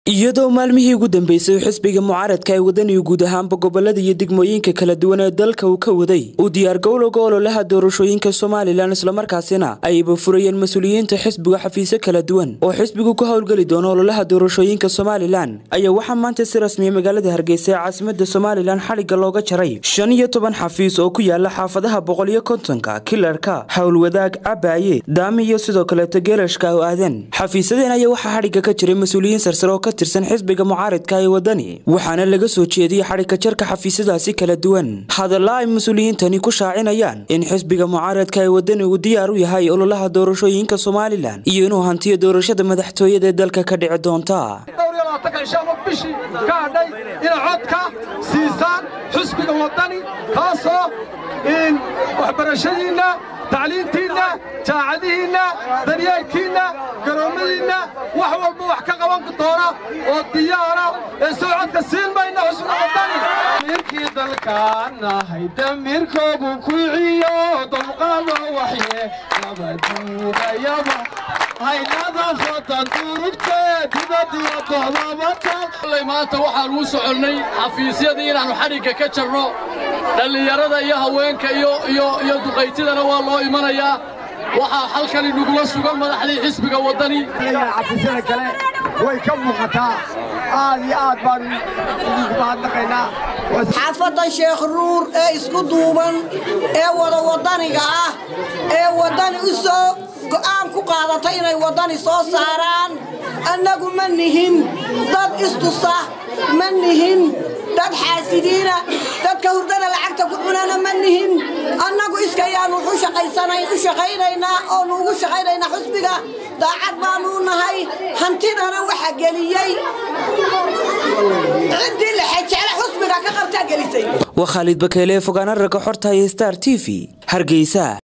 iyadoo maalmihii ugu dambeysay xisbiga mucaaradka ee wadaniga guud ahaanba gobolada iyo degmooyinka kala duwan ee dalka uu ka waday uu diyaargowlowga ololaha doorashooyinka somalilan islamarkaasina ayba furayeen mas-uuliyiinta xisbiga xafiisyo kala duwan oo xisbigu ka howlgeli doono ololaha doorashooyinka somalilan ayaa waxaa maanta si rasmiya magaalada hargeysa ee caasimada somalilan xadhigga looga jaray shan iyo toban xafiis oo ku yaala xaafadaha boqol iyo kontonka kilarka howlwadaag cabaaye daami iyo sidoo kaleeto geelashka oo aadan xafiisadeen ayaa waxaa xadhigga ka jiray mas-uuliyiin sarsare oo ka tirsan xisbiga mucaaradka ee wadani waxaana laga soo jeediyey xadhigka jarka xafiisyadaasi kala duwan hadalla ay mas-uuliyiintani ku shaacinayaan in xisbiga mucaaradka ee wadani uu diyaar u yahay ololaha doorashooyinka somalilan iyo inuu hantiyo doorashada madaxtooyada ee dalka ka dhici doonta bishii ka hadhay inay codka siisaan xusbiga wadani kaasoo waxbarashadiinna tacliintiinna jaacadihiinna daryeelkiinna garoommadiinna wax walba wax ka qaban doona oo diyaara ee soo codka siin mayna xusbiga wadani mirkii dalkaanahay damirkoogu kuiciyo dulqaado waxye nabaduunayaba haynada fotan durugtee dibadiyo doodabata maanta waxaan uu soconnay xafiisyadii inaannu xadhigga ka jarno dhallinyarada iyo haweenka iyo duqaytidana waa loo imanayaa waxaa halkani nugula sugan madaxdii xisbiga waddani xafiisyada kale way ka muuqataa aad iyo aad baanu idinku mahadnaqaynaa xaafaddan sheekh ruur ee isku duuban ee wada waddaniga ah ee waddani u soo go'aan ku qaadatay inay waddani soo saaraan annagu ma nihin dad istusa ma nihin dad xaasidiina dadka hurdada lacagta ku cunana ma nihin annagu iskayaanu u shaqaynaynaa oonu ugu shaqaynaynaa xusbiga daacad baanuu nahay hantidana waxa geliyey ciddii lexejecele xusbiga ka qabtaa gelisay waa khaalid bakeele fogaana ragga xorta iyo star t v hargeysa